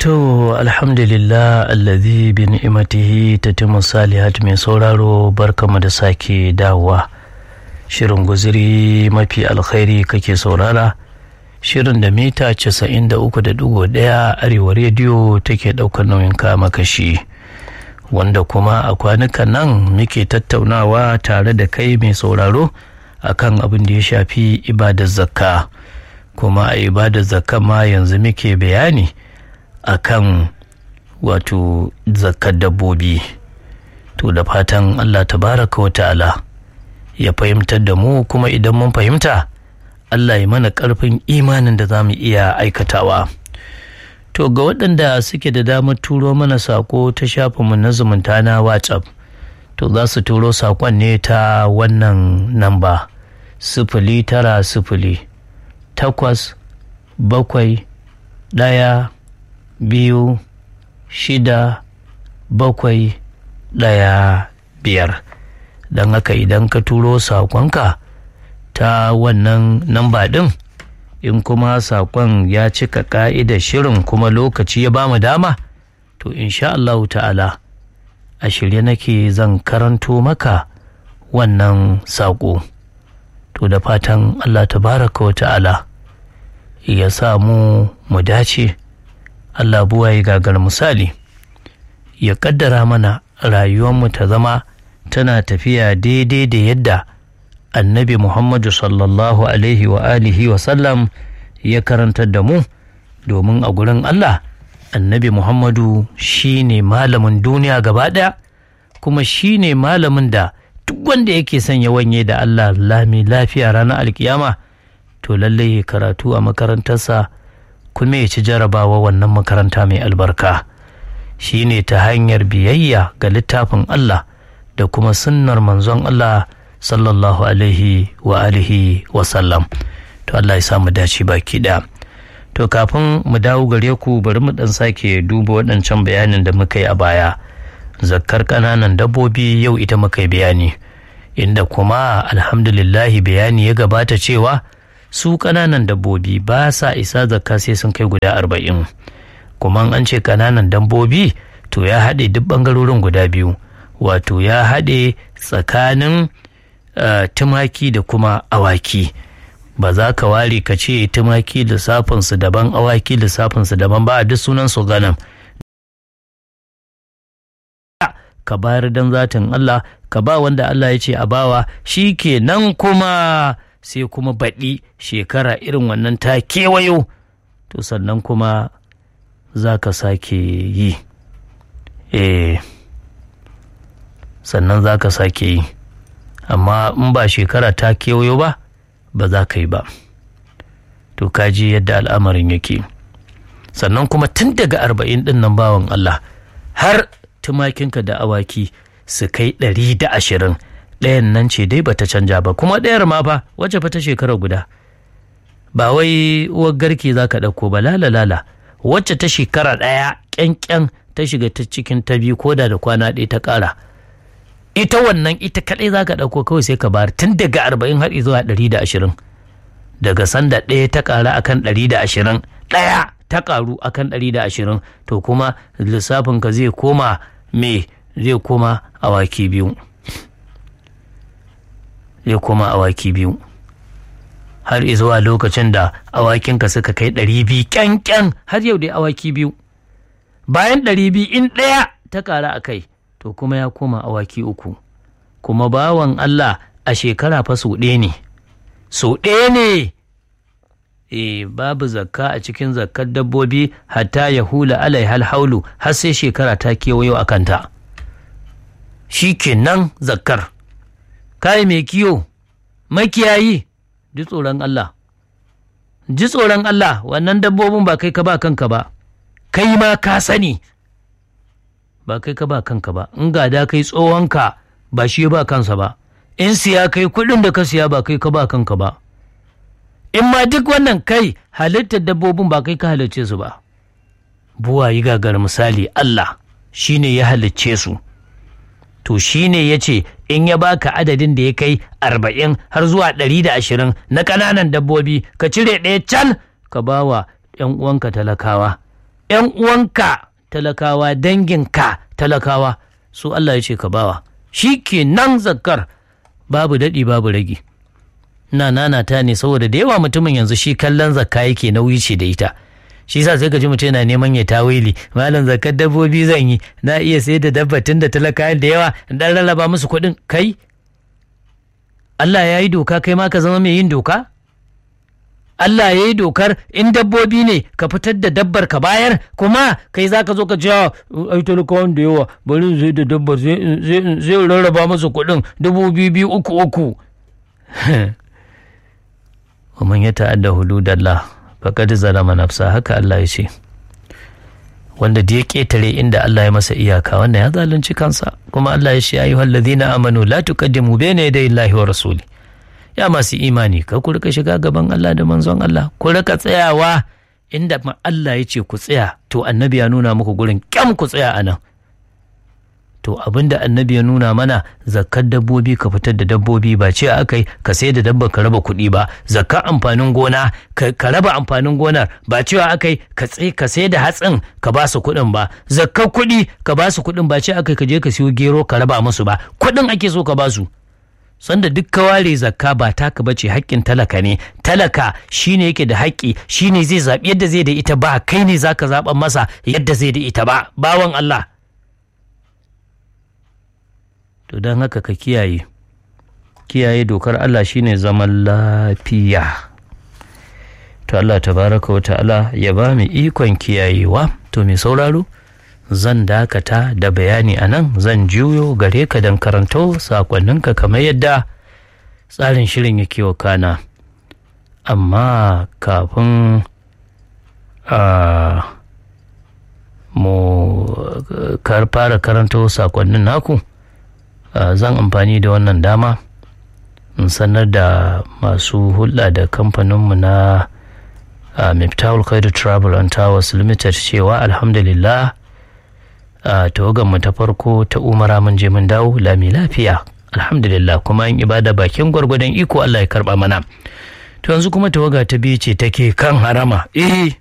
To alhamdulillah allazi bi ni'imatihi tatimmu salihat mai sauraro barkamu da sake dawowa shirin guziri mafi alkhairi kake saurara shirin da mita 93.1 arewa rediyo take ɗaukar nauyin kama kashi wanda kuma a kwanukan nan muke tattaunawa tare da kai mai sauraro akan abin da ya shafi ibadar zakka kuma a ibadar zakka ma yanzu muke bayani akan wato zakkar dabbobi to da fatan allah tabaraka wa ta'ala ya fahimtar da mu kuma idan mun fahimta allah ya mana karfin imanin da za mu iya aikatawa to ga waɗanda suke da damar turo mana sako ta shafinmu na zumunta na whatsapp to za su turo sakon ne ta wannan namba sifili tara sifili takwas bakwai ɗaya biyu shida bakwai ɗaya biyar don haka idan ka turo saƙonka ta wannan namba ɗin in kuma saƙon ya cika ƙa'idar shirin kuma lokaci ya bamu dama to insha Allahu ta'ala a shirye nake zan karanto maka wannan saƙo to da fatan Allah tabaraka wa ta'ala ya sa mu mu dace Allah buwa ya gagar misali ya kaddara mana rayuwarmu ta zama tana tafiya daidai da yadda annabi Muhammadu sallallahu alaihi wa alihi wa sallam ya karantar da mu domin a gurin Allah annabi Muhammadu shi ne malamin duniya gaba ɗaya kuma shi ne malamin da duk wanda yake son ya wanye da Allah lami lafiya ranar alkiyama to lallai ya karatu a makarantarsa kuma ya ci jarabawa wannan makaranta mai albarka shi ne ta hanyar biyayya ga littafin Allah da kuma sunnar manzon Allah sallallahu alaihi wa alihi wa sallam to Allah ya samu dace baki ɗaya to kafin mu dawo gare ku bari mu dan sake duba waɗancan bayanin da muka yi a baya zakkar ƙananan dabbobi yau ita muka yi bayani inda kuma alhamdulillahi bayani ya gabata cewa su ƙananan dabbobi ba sa isa zakka sai sun kai guda arba'in kuma an ce ƙananan dabbobi to ya haɗe duk ɓangarorin guda biyu wato ya haɗe tsakanin uh, tumaki da kuma awaki ba za ka ware ka ce tumaki lissafinsu daban awaki lissafinsu daban ba a duk sunan su ganam ka bayar don zatin Allah ka ba wanda Allah ya ce a bawa shi ke nan kuma sai kuma baɗi shekara irin wannan ta kewayo to sannan kuma za ka sake yi eh sannan za ka sake yi amma in ba shekara ta kewayo ba ba za ka yi ba to kaji yadda al'amarin yake sannan kuma tun daga arba'in ɗin nan bawan Allah har tumakinka da awaki su kai ɗari da ashirin ɗayan nan ce dai bata canja ba kuma ɗayar ma fa wacce fa ta shekara guda ba wai uwar garke za ka ɗauko ba lala lala wacce ta shekara ɗaya ƙyanƙyan ta shiga ta cikin ta biyu koda da kwana ɗaya ta ƙara ita wannan ita kaɗai za ka ɗauko kawai sai ka bayar tun daga arba'in har zuwa ɗari da ashirin daga sanda ɗaya ta ƙara akan ɗari da ashirin ɗaya ta ƙaru akan ɗari da ashirin to kuma lissafin ka zai koma me zai koma awaki biyu zai koma awaki biyu har zuwa lokacin da awakinka suka kai ɗari biyu ƙyanƙyan har yau dai awaki biyu bayan ɗari biyu in ɗaya ta ƙara a kai to kuma ya koma awaki uku kuma bawan Allah a shekara fa sau ɗaya ne sau ɗaya ne e babu zakka a cikin zakkar dabbobi hatta ya hula alai haulu har sai shekara ta kewayo a kanta shi kenan zakkar kai mai kiyo makiyayi ji tsoron Allah ji tsoron Allah wannan dabbobin ba kai ka ba kanka ba kai ma ka sani ba kai ka ba kanka ba in gada kai tsohonka ba shi ba kansa ba in siya kai kuɗin da ka siya ba kai ka ba kanka ba in ma duk wannan kai halittar dabbobin ba kai ka halicce su ba buwa yi gagar misali Allah shi ne ya halicce su to shi ne ya ce in ya baka adadin da ya kai arba'in har zuwa ɗari da ashirin na ƙananan dabbobi ka cire ɗaya can ka ba wa ‘yan uwanka talakawa ‘yan uwanka talakawa danginka talakawa su Allah ya ce ka bawa shi ke nan zakkar babu daɗi babu ragi na nanata ne saboda da yawa mutumin yanzu shi kallon zakka yake nauyi ce da ita shi sa sai ka ji mutum yana neman ya tawili malam zakkar dabbobi zan yi na iya sai da dabbatin da talakawa da yawa dan rarraba musu kuɗin kai Allah ya yi doka kai ma ka zama mai yin doka Allah ya yi dokar in dabbobi ne ka fitar da dabbar ka bayar kuma kai za ka zo ka cewa ai talakawan da yawa bari zai da dabbar zai rarraba musu kuɗin dubu biyu biyu uku uku wa man ya ta'adda hududallah faqad zalama nafsa haka Allah ya ce wanda da ya ketare inda Allah ya masa iyaka wanda ya zalunci kansa kuma Allah ya ce ayyuhal ladhina amanu la tuqaddimu bayna yaday Allahi wa rasuli ya masu imani ka ku rika shiga gaban Allah da manzon Allah ku rika tsayawa inda Allah ya ce ku tsaya to annabi ya nuna muku gurin kyam ku tsaya anan to abinda annabi ya nuna mana zakkar dabbobi ka fitar da dabbobi ba ce aka yi ka sai da dabba ka raba kuɗi ba zakkar amfanin gona ka raba amfanin gonar ba cewa aka yi ka sai da hatsin ka ba su kuɗin ba zakkar kuɗi ka ba su kuɗin ba ce aka yi ka je ka siyo gero ka raba musu ba kuɗin ake so ka ba su sanda duk ka ware zakka ba taka bace haƙƙin talaka ne talaka shine yake da haƙƙi shine zai zaɓi yadda zai da ita ba kai ne zaka zaɓa masa yadda zai da ita ba bawan Allah to don haka ka kiyaye kiyaye dokar Allah shine zaman lafiya to Allah tabaraka wa ta'ala ya ba mu ikon kiyayewa to mai sauraro zan dakata da bayani a nan zan juyo gare ka don karanto sakonninka kamar yadda tsarin shirin yake wakana amma kafin mu fara karanto sakonnin naku zan amfani da wannan dama in sanar da masu hulɗa da kamfaninmu na miftahul khairu travel and towers limited cewa alhamdulillah a mu ta farko ta umara mun je mun dawo lami lafiya alhamdulillah kuma in ibada bakin gwargwadon iko Allah ya karba mana to yanzu kuma tawaga ta biyu ce take kan harama eh